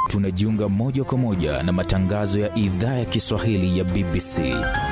tunajiunga moja kwa moja na matangazo ya idhaa ya Kiswahili ya BBC.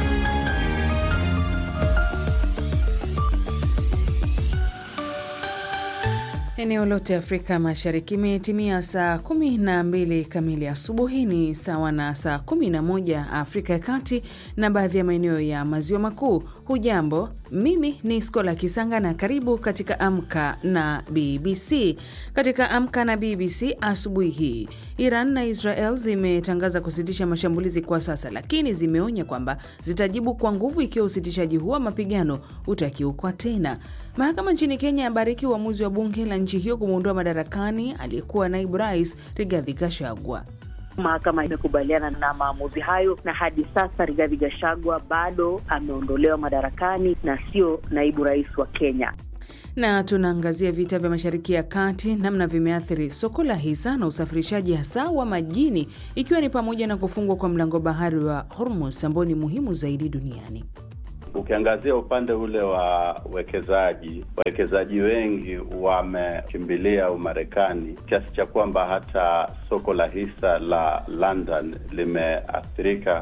Eneo lote Afrika Mashariki imetimia saa kumi na mbili kamili asubuhi, ni sawa na saa kumi na moja Afrika ya Kati na baadhi ya maeneo ya Maziwa Makuu. Hujambo, mimi ni Skola Kisanga na karibu katika Amka na BBC. Katika Amka na BBC asubuhi hii, Iran na Israel zimetangaza kusitisha mashambulizi kwa sasa, lakini zimeonya kwamba zitajibu kwa nguvu ikiwa usitishaji huo wa mapigano utakiukwa tena. Mahakama nchini Kenya yabariki uamuzi wa bunge la nchi hiyo kumwondoa madarakani aliyekuwa naibu rais Rigathi Gachagua. Mahakama imekubaliana na maamuzi hayo, na hadi sasa Rigathi Gachagua bado ameondolewa madarakani na sio naibu rais wa Kenya. Na tunaangazia vita vya Mashariki ya Kati, namna vimeathiri soko la hisa na usafirishaji hasa wa majini, ikiwa ni pamoja na kufungwa kwa mlango bahari wa Hormuz ambao ni muhimu zaidi duniani. Ukiangazia upande ule wa uwekezaji, wawekezaji wengi wamekimbilia Umarekani kiasi cha kwamba hata soko la hisa la London limeathirika.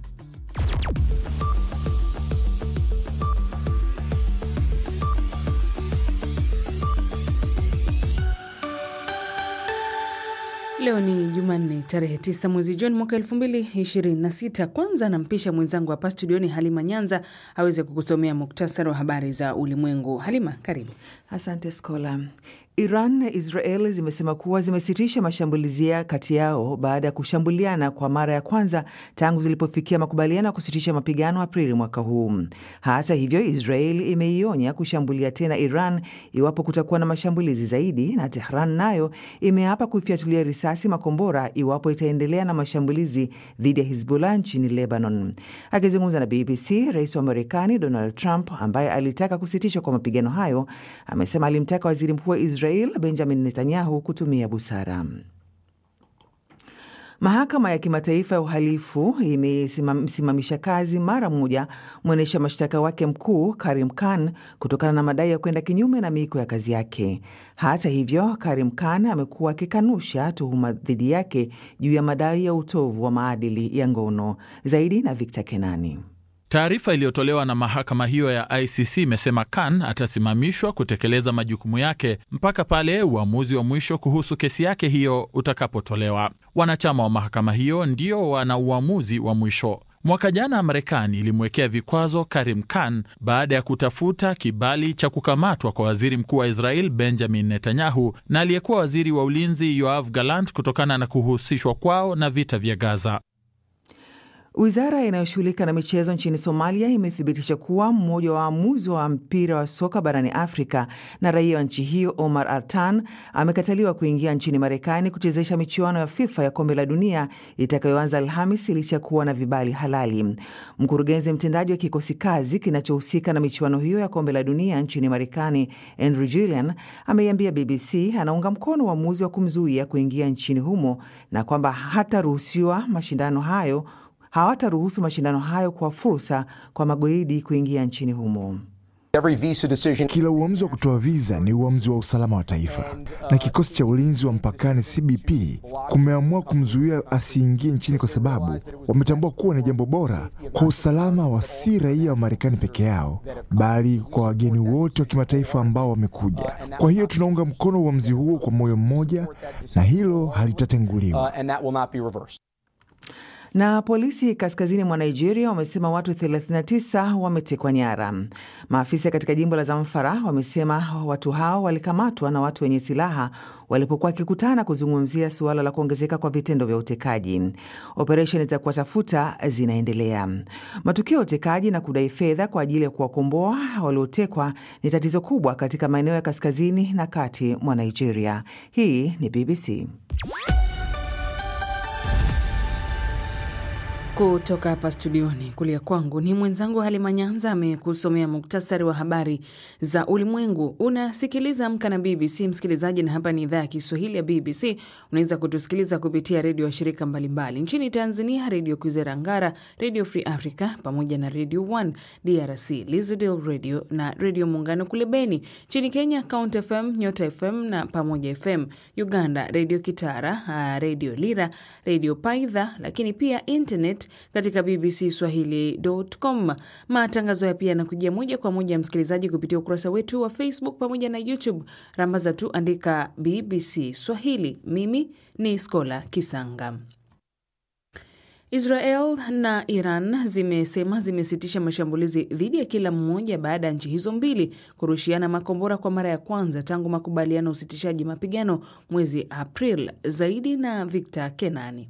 Leo ni Jumanne tarehe 9 mwezi Juni mwaka 2026. Kwanza nampisha mwenzangu hapa studioni Halima Nyanza aweze kukusomea muktasari wa habari za ulimwengu. Halima, karibu. Asante Skola. Iran na Israel zimesema kuwa zimesitisha mashambulizi kati yao baada ya kushambuliana kwa mara ya kwanza tangu zilipofikia makubaliano ya kusitisha mapigano Aprili mwaka huu. Hata hivyo, Israel imeionya kushambulia tena Iran iwapo kutakuwa na mashambulizi zaidi, na Tehran nayo imeapa kuifyatulia risasi makombora iwapo itaendelea na mashambulizi dhidi ya Hizbullah nchini Lebanon. Akizungumza na BBC, rais wa Marekani Donald Trump ambaye alitaka kusitishwa kwa mapigano hayo amesema alimtaka waziri mkuu wa Israel Benjamin Netanyahu kutumia busara. Mahakama ya Kimataifa ya Uhalifu imesimamisha kazi mara moja mwendesha mashtaka wake mkuu Karim Khan kutokana na madai ya kwenda kinyume na miiko ya kazi yake. Hata hivyo, Karim Khan amekuwa akikanusha tuhuma dhidi yake juu ya madai ya utovu wa maadili ya ngono. Zaidi na Victor Kenani. Taarifa iliyotolewa na mahakama hiyo ya ICC imesema Khan atasimamishwa kutekeleza majukumu yake mpaka pale uamuzi wa mwisho kuhusu kesi yake hiyo utakapotolewa. Wanachama wa mahakama hiyo ndio wana uamuzi wa mwisho. Mwaka jana Marekani ilimwekea vikwazo Karim Khan baada ya kutafuta kibali cha kukamatwa kwa waziri mkuu wa Israel Benjamin Netanyahu na aliyekuwa waziri wa ulinzi Yoav Gallant kutokana na kuhusishwa kwao na vita vya Gaza. Wizara inayoshughulika na michezo nchini Somalia imethibitisha kuwa mmoja wa waamuzi wa mpira wa soka barani Afrika na raia wa nchi hiyo Omar Artan amekataliwa kuingia nchini Marekani kuchezesha michuano ya FIFA ya kombe la dunia itakayoanza Alhamis licha ya kuwa na vibali halali. Mkurugenzi mtendaji wa kikosi kazi kinachohusika na michuano hiyo ya kombe la dunia nchini Marekani, Andrew Gillian, ameiambia BBC anaunga mkono uamuzi wa kumzuia kuingia nchini humo na kwamba hataruhusiwa mashindano hayo hawataruhusu mashindano hayo kwa fursa kwa magaidi kuingia nchini humo. Kila uamuzi wa kutoa viza ni uamuzi wa usalama wa taifa, na kikosi cha ulinzi wa mpakani CBP kumeamua kumzuia asiingie nchini kwa sababu wametambua kuwa ni jambo bora kwa usalama wa si raia wa Marekani peke yao, bali kwa wageni wote wa kimataifa ambao wamekuja. Kwa hiyo tunaunga mkono uamuzi huo kwa moyo mmoja, na hilo halitatenguliwa. Na polisi kaskazini mwa Nigeria wamesema watu 39 wametekwa nyara. Maafisa katika jimbo la Zamfara wamesema watu hao walikamatwa na watu wenye silaha walipokuwa wakikutana kuzungumzia suala la kuongezeka kwa vitendo vya utekaji. Operesheni za kuwatafuta zinaendelea. Matukio ya utekaji na kudai fedha kwa ajili ya kuwakomboa waliotekwa ni tatizo kubwa katika maeneo ya kaskazini na kati mwa Nigeria. Hii ni BBC. Kutoka hapa studioni kulia kwangu ni mwenzangu Halima Nyanza amekusomea muktasari wa habari za ulimwengu. Unasikiliza Amka na BBC msikilizaji, na hapa ni idhaa ya Kiswahili ya BBC. Unaweza kutusikiliza kupitia redio ya shirika mbalimbali nchini Tanzania, Redio Kwizera Ngara, Redio Free Africa pamoja na Radio 1 DRC, Lizadel Radio na Redio Muungano kule Beni. Nchini Kenya, Count FM, Nyota FM na Pamoja FM. Uganda, Redio Kitara, Redio Lira, Redio Paidha, lakini pia internet katika BBC Swahili.com. Matangazo ya pia yanakujia moja kwa moja msikilizaji, kupitia ukurasa wetu wa Facebook pamoja na YouTube. Rambaza tu andika BBC Swahili. Mimi ni Skola Kisanga. Israel na Iran zimesema zimesitisha mashambulizi dhidi ya kila mmoja baada ya nchi hizo mbili kurushiana makombora kwa mara ya kwanza tangu makubaliano ya usitishaji mapigano mwezi April. Zaidi na Victor Kenani.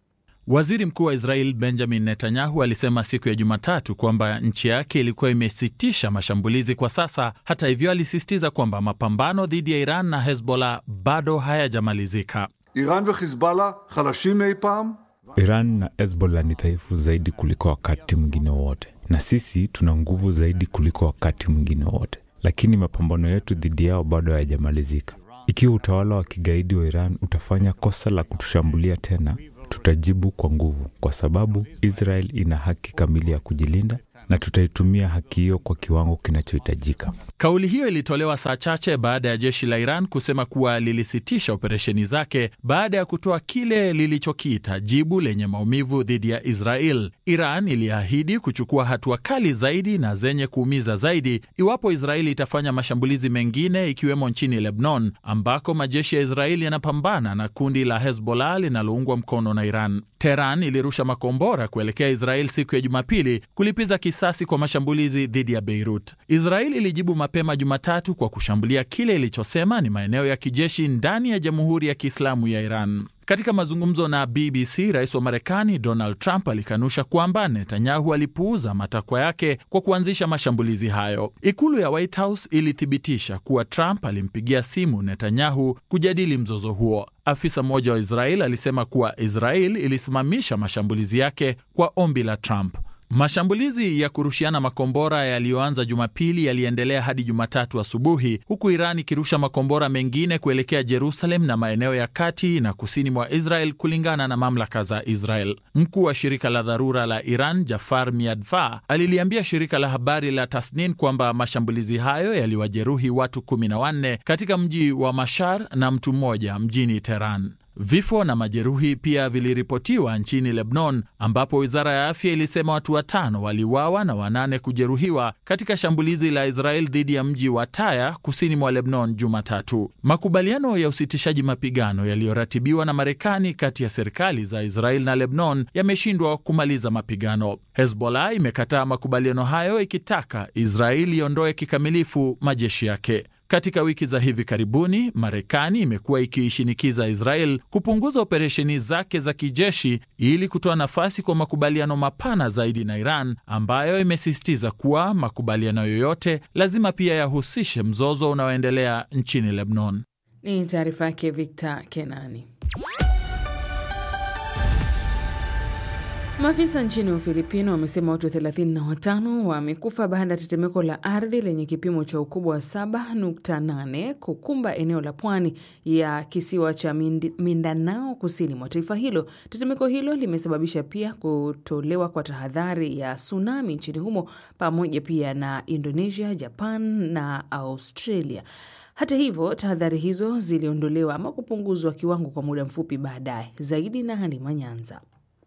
Waziri Mkuu wa Israel Benjamin Netanyahu alisema siku ya Jumatatu kwamba nchi yake ilikuwa imesitisha mashambulizi kwa sasa. Hata hivyo, alisisitiza kwamba mapambano dhidi ya Iran na Hezbollah bado hayajamalizika. Iran wa Hizballah khalashim mei pam Iran na Hezbollah ni dhaifu zaidi kuliko wakati mwingine wowote, na sisi tuna nguvu zaidi kuliko wakati mwingine wowote, lakini mapambano yetu dhidi yao bado hayajamalizika. Ikiwa utawala wa kigaidi wa Iran utafanya kosa la kutushambulia tena, tutajibu kwa nguvu, kwa sababu Israel ina haki kamili ya kujilinda na tutaitumia haki hiyo kwa kiwango kinachohitajika. Kauli hiyo ilitolewa saa chache baada ya jeshi la Iran kusema kuwa lilisitisha operesheni zake baada ya kutoa kile lilichokiita jibu lenye maumivu dhidi ya Israel. Iran iliahidi kuchukua hatua kali zaidi na zenye kuumiza zaidi iwapo Israeli itafanya mashambulizi mengine, ikiwemo nchini Lebanon ambako majeshi ya Israeli yanapambana na kundi la Hezbollah linaloungwa mkono na Iran. Teheran ilirusha makombora kuelekea Israel siku ya Jumapili kulipiza kisasi kwa mashambulizi dhidi ya Beirut. Israel ilijibu mapema Jumatatu kwa kushambulia kile ilichosema ni maeneo ya kijeshi ndani ya Jamhuri ya Kiislamu ya Iran. Katika mazungumzo na BBC, rais wa Marekani Donald Trump alikanusha kwamba Netanyahu alipuuza matakwa yake kwa kuanzisha mashambulizi hayo. Ikulu ya White House ilithibitisha kuwa Trump alimpigia simu Netanyahu kujadili mzozo huo. Afisa mmoja wa Israel alisema kuwa Israel ilisimamisha mashambulizi yake kwa ombi la Trump. Mashambulizi ya kurushiana makombora yaliyoanza Jumapili yaliendelea hadi Jumatatu asubuhi, huku Iran ikirusha makombora mengine kuelekea Jerusalem na maeneo ya kati na kusini mwa Israel, kulingana na mamlaka za Israel. Mkuu wa shirika la dharura la Iran Jafar Miadva aliliambia shirika la habari la Tasnin kwamba mashambulizi hayo yaliwajeruhi watu kumi na wanne katika mji wa Mashar na mtu mmoja mjini Teheran. Vifo na majeruhi pia viliripotiwa nchini Lebanon, ambapo wizara ya afya ilisema watu watano waliuawa na wanane kujeruhiwa katika shambulizi la Israel dhidi ya mji wa Taya kusini mwa Lebanon Jumatatu. Makubaliano ya usitishaji mapigano yaliyoratibiwa na Marekani kati ya serikali za Israel na Lebanon yameshindwa kumaliza mapigano. Hezbollah imekataa makubaliano hayo ikitaka Israel iondoe kikamilifu majeshi yake. Katika wiki za hivi karibuni, Marekani imekuwa ikiishinikiza Israel kupunguza operesheni zake za kijeshi ili kutoa nafasi kwa makubaliano mapana zaidi na Iran, ambayo imesisitiza kuwa makubaliano yoyote lazima pia yahusishe mzozo unaoendelea nchini Lebanon. Ni taarifa yake Victor Kenani. Maafisa nchini Ufilipino wamesema watu 35 wamekufa baada ya tetemeko la ardhi lenye kipimo cha ukubwa wa 7.8 kukumba eneo la pwani ya kisiwa cha Mindanao kusini mwa taifa hilo. Tetemeko hilo limesababisha pia kutolewa kwa tahadhari ya tsunami nchini humo pamoja pia na Indonesia, Japan na Australia. Hata hivyo, tahadhari hizo ziliondolewa ama kupunguzwa kiwango kwa muda mfupi baadaye. Zaidi na Halima Nyanza.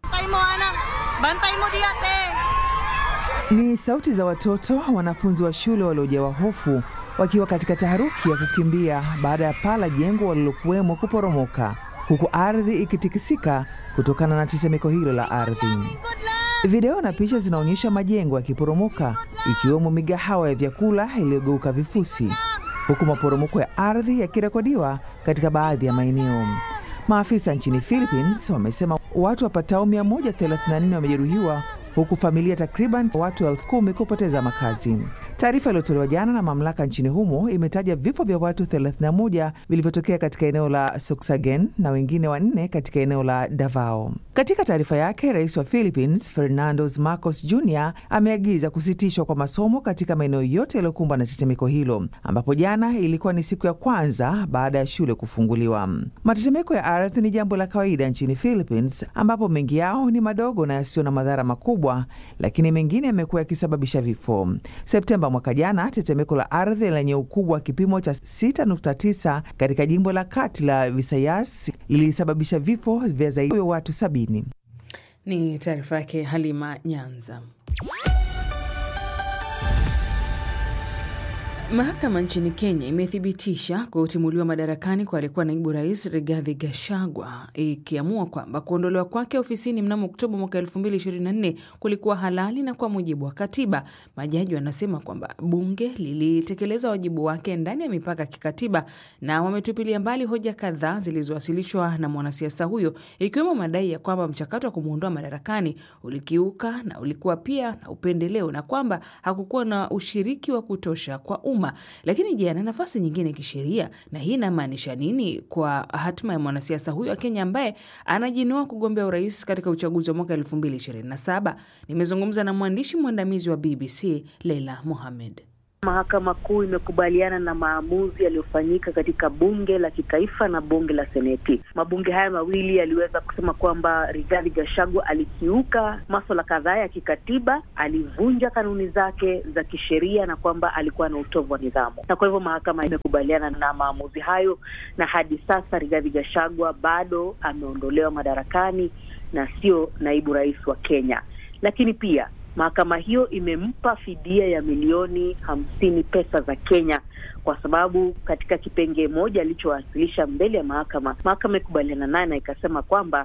Ni sauti za watoto wanafunzi wa shule waliojawa hofu wakiwa katika taharuki ya kukimbia baada ya paa la jengo walilokuwemo kuporomoka, huku ardhi ikitikisika kutokana na tetemeko hilo la ardhi. Video na picha zinaonyesha majengo yakiporomoka, ikiwemo migahawa ya vyakula iliyogeuka vifusi, huku maporomoko ya ardhi yakirekodiwa katika baadhi ya maeneo. Maafisa nchini Philippines wamesema watu wapatao 134 wamejeruhiwa huku familia takriban watu elfu kumi kupoteza makazi. Taarifa iliyotolewa jana na mamlaka nchini humo imetaja vifo vya watu 31 vilivyotokea katika eneo la Soksagen na wengine wanne katika eneo la Davao. Katika taarifa yake, rais wa Philippines Fernando Marcos Jr ameagiza kusitishwa kwa masomo katika maeneo yote yaliyokumbwa na tetemeko hilo, ambapo jana ilikuwa ni siku ya kwanza baada ya shule kufunguliwa. Matetemeko ya ardhi ni jambo la kawaida nchini Philippines, ambapo mengi yao ni madogo na yasiyo na madhara makubwa, lakini mengine yamekuwa yakisababisha vifo. Septemba mwaka jana, tetemeko la ardhi lenye ukubwa wa kipimo cha 6.9 katika jimbo la kati la Visayas lilisababisha vifo vya zaidi ya watu sabini. Ni taarifa yake Halima Nyanza. Mahakama nchini Kenya imethibitisha kutimuliwa madarakani kwa aliyekuwa naibu rais Rigathi Gachagua, ikiamua kwamba kuondolewa kwake ofisini mnamo Oktoba mwaka 2024 kulikuwa halali na kwa mujibu wa katiba. Majaji wanasema kwamba bunge lilitekeleza wajibu wake ndani ya mipaka ya kikatiba na wametupilia mbali hoja kadhaa zilizowasilishwa na mwanasiasa huyo, ikiwemo madai ya kwamba mchakato wa kumwondoa madarakani ulikiuka na ulikuwa pia na upendeleo na kwamba hakukuwa na ushiriki wa kutosha kwa umma. Lakini je, ana nafasi nyingine kisheria? Na hii inamaanisha nini kwa hatima ya mwanasiasa huyo wa Kenya ambaye anajinoa kugombea urais katika uchaguzi wa mwaka 2027? Nimezungumza na mwandishi mwandamizi wa BBC Leila Mohamed. Mahakama Kuu imekubaliana na maamuzi yaliyofanyika katika bunge la kitaifa na bunge la seneti. Mabunge haya mawili yaliweza kusema kwamba Rigathi Gachagua alikiuka maswala kadhaa ya kikatiba, alivunja kanuni zake za kisheria na kwamba alikuwa na utovu wa nidhamu, na kwa hivyo mahakama imekubaliana na maamuzi hayo, na hadi sasa Rigathi Gachagua bado ameondolewa madarakani na sio naibu rais wa Kenya, lakini pia mahakama hiyo imempa fidia ya milioni hamsini pesa za Kenya kwa sababu katika kipengee moja alichowasilisha mbele ya mahakama, mahakama ikubaliana naye na ikasema kwamba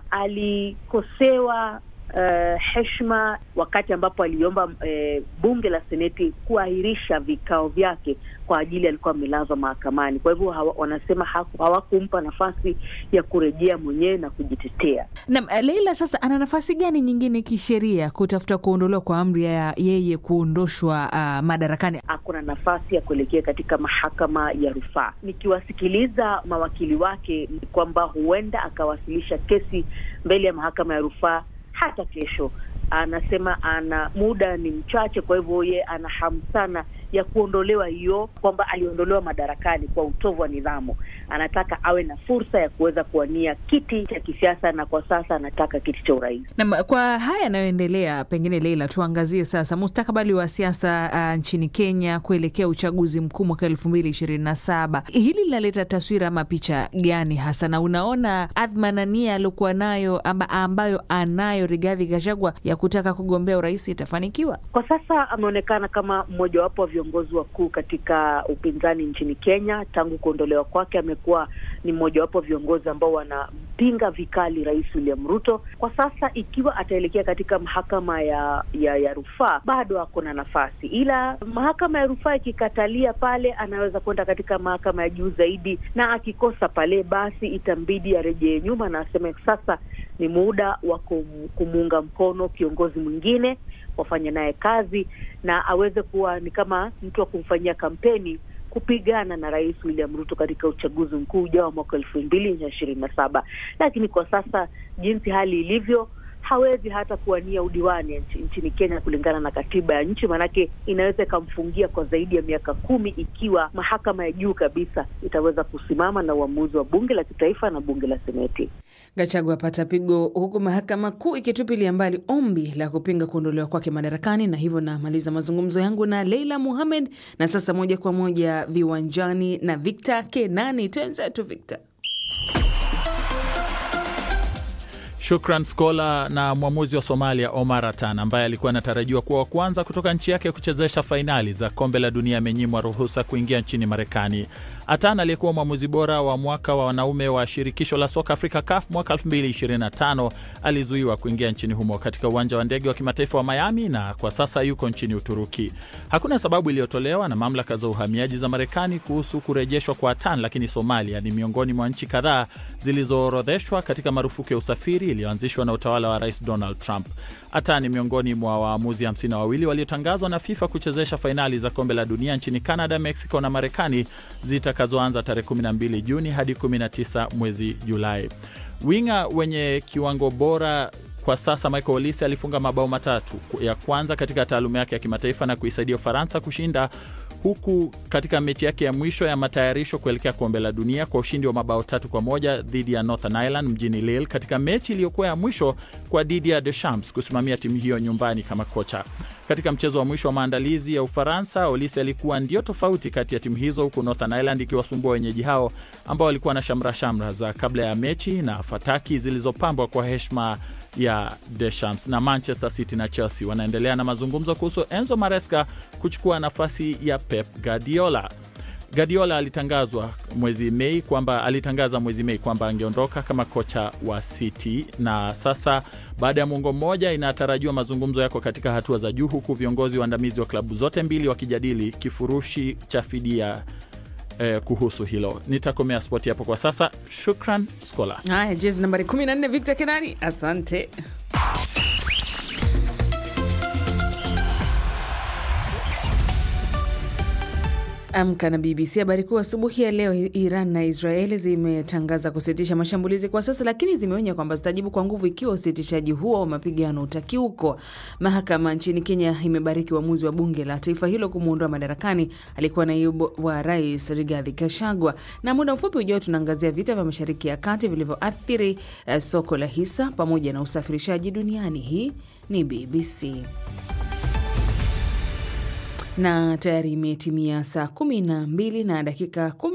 alikosewa uh, heshima wakati ambapo aliomba uh, bunge la seneti kuahirisha vikao vyake kwa ajili alikuwa amelazwa mahakamani. Kwa hivyo hawa, wanasema hawakumpa nafasi ya kurejea mwenyewe na kujitetea. Na Leila, sasa ana nafasi gani nyingine kisheria kutafuta kuondolewa kwa amri ya yeye kuondoshwa uh, madarakani? Hakuna nafasi ya kuelekea katika mahakama ya rufaa. Nikiwasikiliza mawakili wake ni kwamba huenda akawasilisha kesi mbele ya mahakama ya rufaa hata kesho. Anasema ana muda ni mchache, kwa hivyo ye ana hamu sana ya kuondolewa hiyo, kwamba aliondolewa madarakani kwa utovu wa nidhamu. Anataka awe na fursa ya kuweza kuwania kiti cha kisiasa, na kwa sasa anataka kiti cha urais. Na kwa haya yanayoendelea, pengine Leila, tuangazie sasa mustakabali wa siasa uh, nchini Kenya kuelekea uchaguzi mkuu mwaka elfu mbili ishirini na saba. Hili linaleta taswira ama picha gani hasa, na unaona adhma na nia aliokuwa nayo amba, ambayo anayo Rigathi Gachagua ya kutaka kugombea urais itafanikiwa? Kwa sasa ameonekana kama mmojawapo wa viongozi wakuu katika upinzani nchini Kenya. Tangu kuondolewa kwake, amekuwa ni mmojawapo wa viongozi ambao wanampinga vikali Rais William Ruto. Kwa sasa, ikiwa ataelekea katika mahakama ya ya, ya rufaa, bado ako na nafasi, ila mahakama ya rufaa ikikatalia pale, anaweza kwenda katika mahakama ya juu zaidi, na akikosa pale, basi itambidi arejee nyuma na aseme sasa ni muda wa kumuunga mkono kiongozi mwingine wafanye naye kazi na aweze kuwa ni kama mtu wa kumfanyia kampeni kupigana na Rais William Ruto katika uchaguzi mkuu ujao wa mwaka elfu mbili na ishirini na saba. Lakini kwa sasa jinsi hali ilivyo, hawezi hata kuwania udiwani nchini Kenya kulingana na katiba ya nchi, maanake inaweza ikamfungia kwa zaidi ya miaka kumi ikiwa mahakama ya juu kabisa itaweza kusimama na uamuzi wa bunge la kitaifa na bunge la seneti. Gachagua apata pigo huku mahakama kuu ikitupilia mbali ombi la kupinga kuondolewa kwake madarakani. Na hivyo namaliza mazungumzo yangu na Leila Muhamed, na sasa moja kwa moja viwanjani na Victor Kenani. Twenzetu Victor. Shukran Skola. Na mwamuzi wa Somalia Omar Atan ambaye alikuwa anatarajiwa kuwa wa kwanza kutoka nchi yake kuchezesha fainali za kombe la dunia amenyimwa ruhusa kuingia nchini Marekani. Atan aliyekuwa mwamuzi bora wa mwaka wa wanaume wa shirikisho la soka Afrika CAF mwaka 2025 alizuiwa kuingia nchini humo katika uwanja wa ndege wa kimataifa wa Miami na kwa sasa yuko nchini Uturuki. Hakuna sababu iliyotolewa na mamlaka za uhamiaji za Marekani kuhusu kurejeshwa kwa Atan, lakini Somalia ni miongoni mwa nchi kadhaa zilizoorodheshwa katika marufuku ya usafiri iliyoanzishwa na utawala wa Rais Donald Trump. Ata ni miongoni mwa waamuzi hamsini na wawili waliotangazwa na FIFA kuchezesha fainali za kombe la dunia nchini Canada, Mexico na Marekani zitakazoanza tarehe 12 Juni hadi 19 mwezi Julai. Winga wenye kiwango bora kwa sasa Michael Olise alifunga mabao matatu ya kwanza katika taaluma yake ya kimataifa na kuisaidia Ufaransa kushinda huku katika mechi yake ya mwisho ya matayarisho kuelekea kombe la dunia kwa ushindi wa mabao tatu kwa moja dhidi ya Northern Ireland mjini Lille, katika mechi iliyokuwa ya mwisho kwa Didier Deschamps kusimamia timu hiyo nyumbani kama kocha. Katika mchezo wa mwisho wa maandalizi ya Ufaransa, Olise alikuwa ndio tofauti kati ya timu hizo, huku Northern Ireland ikiwasumbua wenyeji hao ambao walikuwa na shamra shamra za kabla ya mechi na fataki zilizopambwa kwa heshima ya Deschamps. Na Manchester City na Chelsea wanaendelea na mazungumzo kuhusu Enzo Maresca kuchukua nafasi ya Pep Guardiola. Guardiola alitangazwa mwezi Mei kwamba alitangaza mwezi Mei kwamba angeondoka kama kocha wa City, na sasa baada ya muongo mmoja inatarajiwa mazungumzo yako katika hatua za juu, huku viongozi waandamizi wa klabu zote mbili wakijadili kifurushi cha fidia eh, kuhusu hilo. Nitakomea spoti hapo kwa sasa. Shukran Skola. Haya, jezi nambari 14 Victor Kenani, asante. Amka na BBC. Habari kuu asubuhi ya leo, Iran na Israeli zimetangaza kusitisha mashambulizi kwa sasa, lakini zimeonya kwamba zitajibu kwa nguvu ikiwa usitishaji huo wa mapigano utakiuko. Mahakama nchini Kenya imebariki uamuzi wa bunge la taifa hilo kumwondoa madarakani alikuwa naibu wa rais Rigathi Gachagua. Na muda mfupi ujao tunaangazia vita vya Mashariki ya Kati vilivyoathiri eh, soko la hisa pamoja na usafirishaji duniani. Hii ni BBC na tayari imetimia saa kumi na mbili na dakika kumi